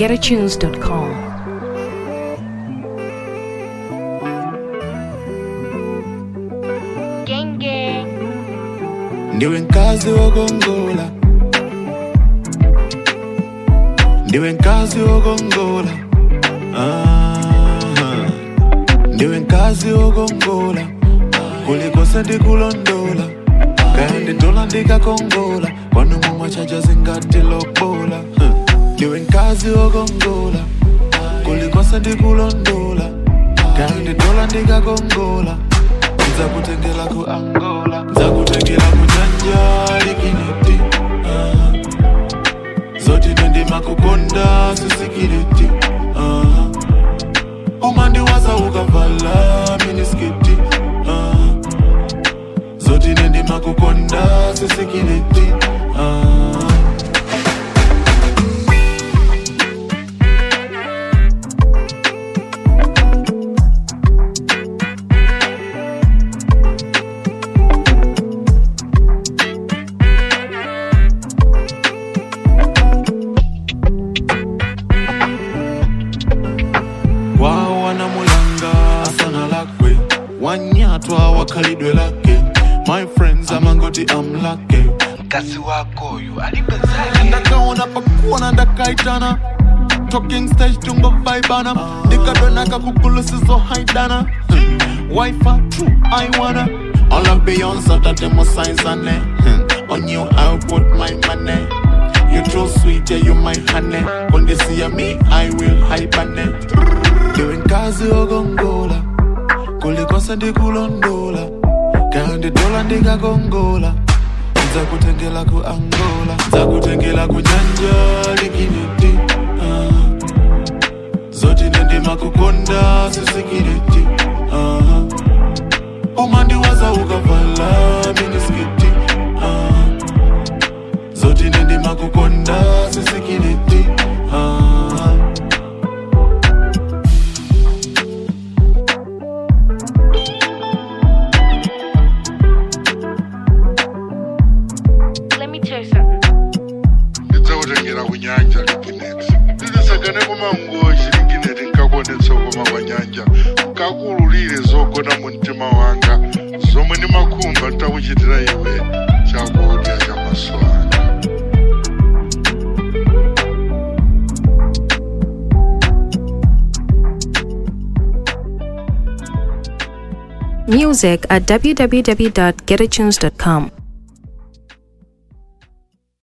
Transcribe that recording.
www.getatunes.com. Gang gang. ndiwe nkazi wokongola ndiwe nkazi wokongola Aha. ndiwe nkazi wokongola kulikose ndikulondola kaya nditola ndikakongola kwanu mumwachaja zingatilobola Huh. ndiwe nkazi wokongola kulikose ndikulondola kaya nditola ndikakongola nzakutengela ku angola nzakutengela ku nyanja likiniti Ah. zoti nendima kukonda sisikiliti Ah. umandiwaza ukavala miniskiti Ah. zoti nendima kukonda sisikiliti Ah. wao wanamulanga sana lakwe wanyatwa wakhalidwe lake my friends amangoti amlake mkazi wako uyu alipezake ndakaona pakuona ndakaitana talking stage tungo vaibana ndikadonaka kugulusizo haidana wifa true i wanna all of beyonce tatemo saizane on you i put my money you too sweet yeah you my honey when they see me i will hibernate ndiwe nkazi wokongola kulikose ndikulondola kaya nditola ndikakongola nzakutengela ku angola nzakutengela ku nyanja likiniti ah. zoti nendima kukonda sisikiliti ah. umandiwaza ukavala miniskiti ah. zoti nendima kukonda sisikiliti ah. Let me tell you something. ndidzakutengera kunyanja ligineti ndidisagane kumangoji ligineti nkakondetsa koma kwa nyanja nkakululire zogona mu mtima wanga zomwe ndimakhumba ntakuchitira iwe chakudya cha maso anga Music at www.getatunes.com.